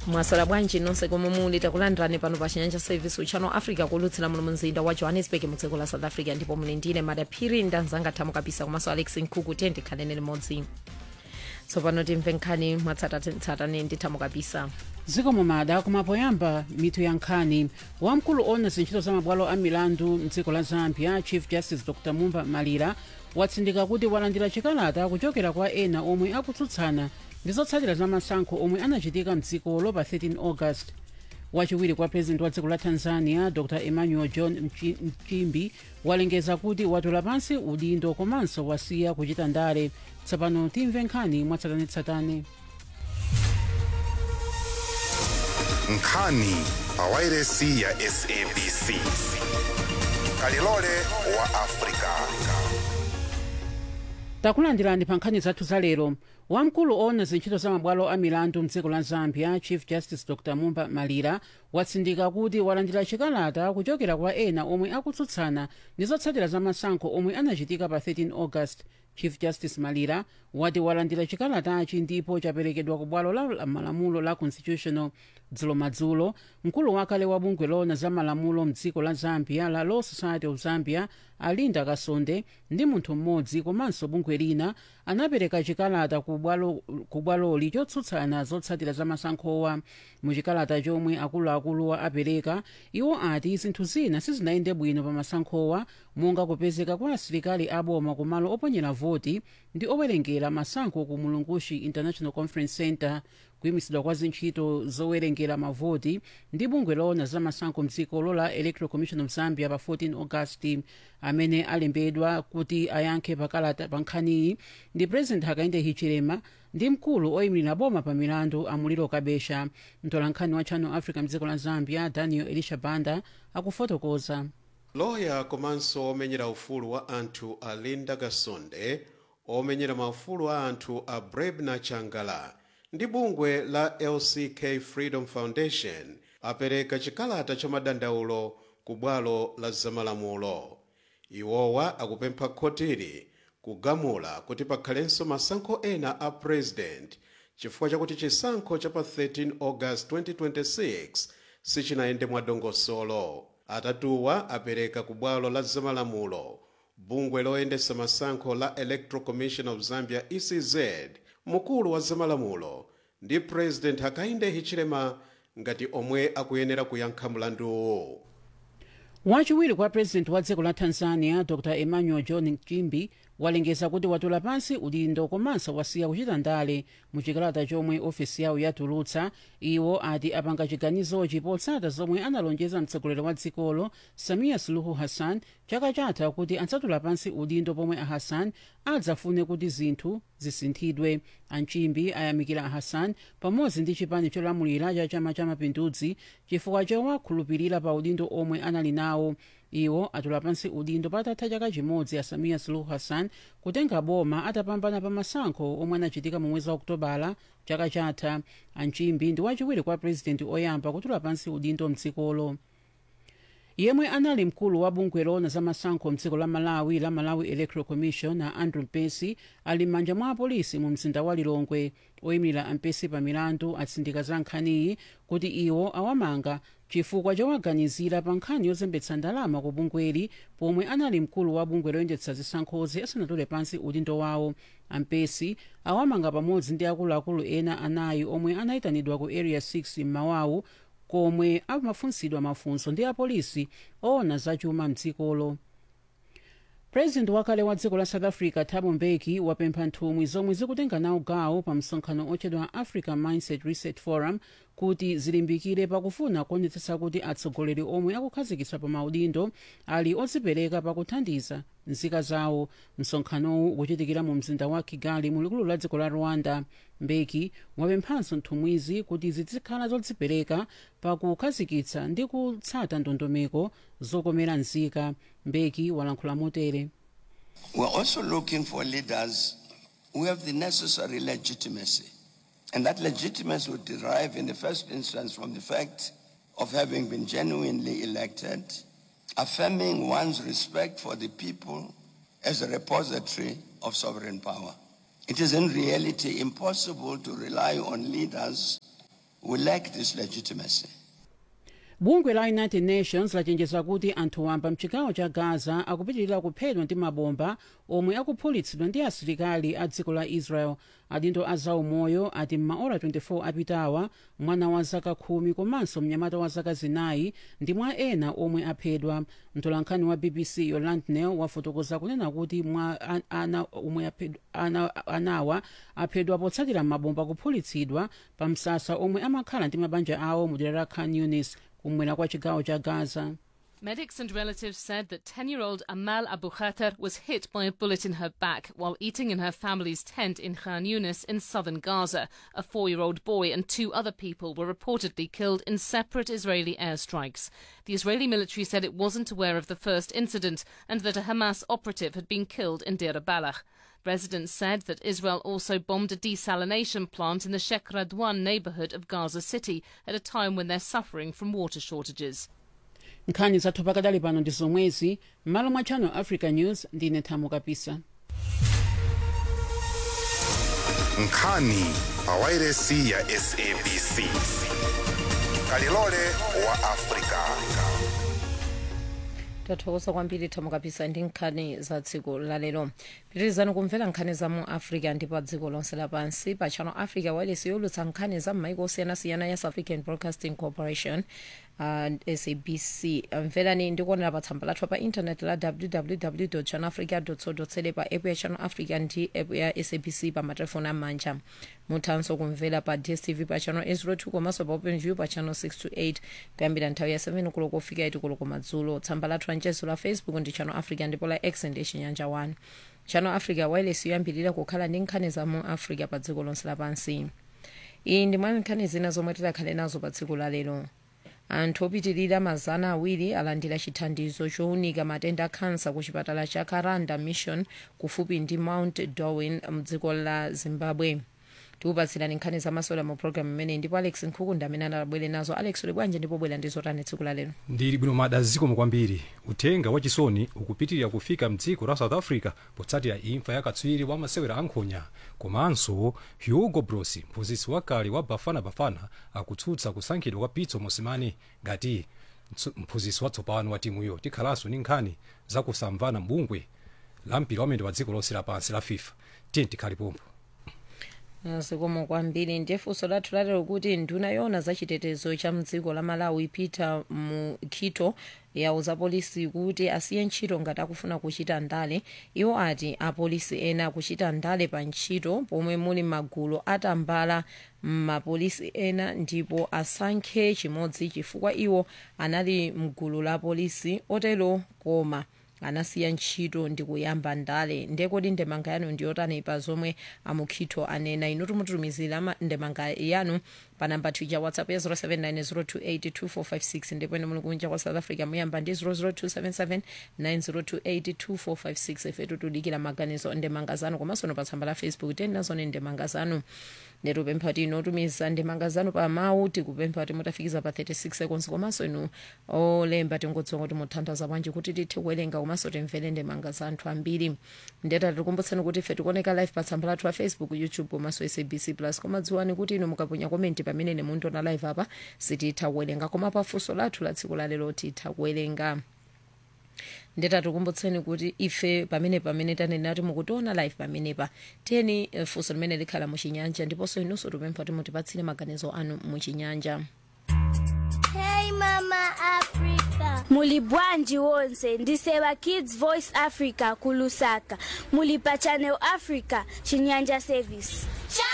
mwasala bwanji nonse komwe muli takulandirani pano pa chinyanja service uchano africa kulutsira muno mumzinda wa johannesburg mu dziko la south africa ndipo muli ndine madaphiri ndanzanga thamu kabisa komanso alex nkhuku tiye ndikhalene limodzi tsopano timve nkhani mwatsatanetsatane ndi thamu kabisa dziko mumada kumapoyamba mitu ya nkhani wamkulu ona zintchito za mabwalo a milandu mdziko la zambia chief justice dr mumba malira watsindika kuti walandira chikalata kuchokera kwa ena omwe akutsutsana ndi zotsatira za masankho omwe anachitika mdzikolo pa 13 august wachiwiri kwa president wa dziko la tanzania dr emmanuel john Mchi- mchimbi walengeza kuti watola pansi udindo komanso wasiya kuchita ndale tsopano timve nkhani mwatsatanetsatane nkhani pawairesi ya sabc kalilole wa afrika takulandirani pa nkhani zathu za lero wamkulu ona zintchito za mabwalo a milandu mdziko la zambia chief justice dr mumba malira watsindika kuti walandira chikalata kuchokera kwa ena omwe akutsutsana ndi zotsatira za masankho omwe anachitika pa 13 august chief justice malira wati walandira chikalatachi ndipo chaperekedwa ku bwalo la malamulo la constitutional dzulo madzulo mkulu wakale wa bungwe lona za malamulo mdziko la zambia la law society of zambia alinda kasonde ndi munthu mmodzi komanso bungwe lina anapereka chikalata ku bwalo- ku bwaloli chotsutsana zotsatira za masankhowa mu chikalata chomwe akuluakuluwa apereka iwo ati zinthu zina sizinayende bwino pa masankhowa monga kupezeka kwa asilikali aboma ku malo oponyera voti ndi owerengera masankho ku mulungushi international conference center kuyimisidwa kwa zintchito zowerengera mavoti ndi bungwe lona za masankho mdzikolo la electoral commission of zambia pa 14 august amene alembedwa kuti ayankhe pakalata pa nkhaniyi ndi president hakainde hichilema ndi mkulu oyimirira boma pa milandu amuliro kabesha mtolankhani wa channel africa mdziko la zambia daniel elisha banda akufotokoza loya komanso omenyera ufulu wa anthu a linda gasonde omenyera maufulu a anthu a brebna changala ndi bungwe la lck freedom foundation apereka chikalata cha madandaulo ku bwalo la zamalamulo iwowa akupempha khotiri kugamula kuti pakhalenso masankho ena a president chifukwa chakuti chisankho cha pa 13 august 2026 sichinayende mwadongosolo atatuwa apereka ku bwalo la zamalamulo bungwe loyendesa masankho la electoral commission of zambia ecz mkulu wa zamalamulo ndi president hakainde hichilema ngati omwe akuyenera kuyankha mlanduwu wachiwiri kwa president wa dziko la tanzania dr emmanuel john nchimbi walengeza kuti watola pansi udindo komanso wasiya kuchita ndale mu chikalata chomwe ofesi yawo yatulutsa iwo ati apanga chiganizochi potsata zomwe analonjeza mtsogoleri wa dzikolo samia suluhu hassan chaka chatha kuti adzatula pansi udindo pomwe a hassan adzafune kuti zinthu zisinthidwe anchimbi ayamikira a hassan pamodzi ndi chipani cholamulira cha chama cha mapinduzi chifukwa chowakhulupirira pa udindo omwe anali nawo iwo atula pansi udindo patatha chaka chimodzi a samia suluhu hassan kutenga boma atapambana pa masankho omwe anachitika mu mwezi wa okutobala chaka chatha anchimbi ndi wachiwiri kwa purezidenti oyamba kutula pansi udindo mdzikolo yemwe anali mkulu wa bungwe lona za masankho mdziko la malawi la malawi electoral commission a andrew mpesi ali m'manja mwa apolisi mu mzinda wa lilongwe oyimirira ampesi pa milandu atsindika za nkhaniyi kuti iwo awamanga chifukwa chowaganizira pa nkhani yozembetsa ndalama ku bungweli pomwe anali mkulu wa bungwe loyendetsa zisankhozi asanatule pansi udindo wawo ampesi awamanga pamodzi ndi akuluakulu ena anayi omwe anayitanidwa ku area 6 m'mawawu komwe amafunsidwa mafunso ndi apolisi owona zachuma mdzikolo president wakale wa dziko la south africa thabo mbeki wapempha nthumwi zomwe zikutenga nawo gawo pa msonkhano otchedwa africa mindset reset forum kuti zilimbikire pakufuna kuonetsetsa kuti atsogoleri omwe akukhazikitsa pa maudindo ali odzipereka pakuthandiza nzika zawo msonkhanowu ukuchitikira mu mzinda wa kigali mu likulu la dziko la rwanda mbeki wapemphanso nthumwizi kuti zizikhala zodzipereka pakukhazikitsa ndi kutsata ndondomeko zokomera nzika mbeki walankhula motere We're also looking for leaders who have the necessary legitimacy. And that legitimacy would derive in the first instance from the fact of having been genuinely elected, affirming one's respect for the people as a repository of sovereign power. It is in reality impossible to rely on leaders who lack this legitimacy. bungwe la united nations lachenjeza kuti anthu wamba mchigawo cha gaza akupitirira kuphedwa ndi mabomba omwe akuphulitsidwa ndi asilikali a dziko la israel adindo a zaumoyo ati m'maora 24 apitawa mwana wa zaka khumi komanso mnyamata wa zaka zinayi ndi mwa ena omwe aphedwa mtolankhani wa bbc yoland nel wafotokoza kunena kuti mwa an- ana omwe aphedwa- ana, anawa aphedwa potsatira mabomba kuphulitsidwa pa msasa omwe amakhala ndi mabanja awo mu dera la khan yunis kumwera kwa chigawo cha gaza Medics and relatives said that 10 year old Amal Abu Khatar was hit by a bullet in her back while eating in her family's tent in Khan Yunis in southern Gaza. A four year old boy and two other people were reportedly killed in separate Israeli airstrikes. The Israeli military said it wasn't aware of the first incident and that a Hamas operative had been killed in Deir Balach. Residents said that Israel also bombed a desalination plant in the Sheikh Radwan neighborhood of Gaza City at a time when they're suffering from water shortages. nkhani zathu pakadali pano ndi zomwezi m'malo mwa channel africa news ndine thamo kapisa nkhani pawairesi ya sabc kalilole wa afrika tathokoza kwambiri thamo kapisa ndi nkhani za dziko lalero pitirizani kumvera nkhani za mu africa ndi pa dziko lonse lapansi pa channel africa wireless yolutsa nkhani za m'maiko osiyanasiyana ya south african broadcasting corporation uh, sabc mverani ndikuonera pa tsamba lathu pa intanet la www channel africa co za pa app ya channel africa ndi app ya sabc pa matelefoni amanja muthanso kumvera pa dstv pa channel 802 komanso pa open view pa channel 628 kuyambira nthawi ya 7 kulo kufika 8 kulo kumadzulo tsamba lathu lanchezo la facebook ndi channel africa ndipo la x ndi chinyanja 1 channel africa wireless yoyambirira kukhala ndi nkhani za mu africa pa dziko lonse lapansi iyi ndi mwa nkhani zina zomwe tidakhale nazo pa dziko lalero anthu opitirira mazana awiri alandira chithandizo chowunika matenda a khansa ku chipatala cha karanda mission kufupi ndi mount darwin mdziko la zimbabwe tikupatsirani nkhani zamasewera mu programu imeneyi ndipo alex nkhukunda amene anabwere nazo alex uli bwanji ndipo bwera ndi zotani tsiku lalero ndili bwino mada zikomo kwambiri uthenga wachisoni ukupitirira kufika mdziko la south africa potsatira imfa ya katswiri wa masewera ankhonya komanso hugo bros mphunzitsi wakale wa bafana bafana akutsutsa kusankhidwa kwa pitso mosimane ngati mtsu- mphunzitsi watsopano wa timuyo tikhalanso ndi nkhani zakusamvana mbungwe la mpira wamene wa dziko lonse lapansi la fifa tiye tikhale pompo zikomo kwambiri ndiye funso lathu lalero kuti nduna yoona za chitetezo cha mdziko la malawi peter mukhito yauza polisi kuti asiye ntchito ngati akufuna kuchita ndale iwo ati apolisi ena akuchita ndale pa ntchito pomwe muli magulu atambala mapolisi ena ndipo asankhe chimodzi chifukwa iwo anali mgulu la polisi otero koma anasiya ntchito ndi kuyamba ndale ndekodi ndemanga yanu ndiyotani pa zomwe amukhito anena inu tumutumizira ma- ndemanga yanu pa namba twitter whatsapp ya 0790282456 ndipo ine muli kunja kwa south africa muyamba ndi 0027790282456 ifetu tudikira maganizo ndemanga zanu komanso no pa tsamba la facebook teni nazone ndemanga zanu netupempha kuti inu otumiza ndemanga zanu pa mawu tikupempha kuti mutafikiza pa 36 seconds komanso inu olemba tingodziwa kuti muthandaza bwanji kuti tithe kuwerenga komanso timvere ndemanga za anthu ambiri ndeta tikukumbutsani kuti ife tikuoneka live pa tsamba lathu la facebook youtube komanso sabc plus koma dziwani kuti inu mukaponya komenti pamene ine mundiona live apa sititha kuwerenga koma pa funso lathu la tsiku lalero titha kuwerenga ndeta tikumbutseni kuti ife pamene pamene tanena kuti mukutiona live pamenepa tiyeni eh, funso limene likhala muchinyanja ndiponso inunso tipempha kuti mutipatsire maganizo anu muchinyanja Hey Mama Africa. Muli bwanji wonse ndiseva Kids Voice Africa kulusaka. Muli pa Channel Africa Chinyanja Service. Channel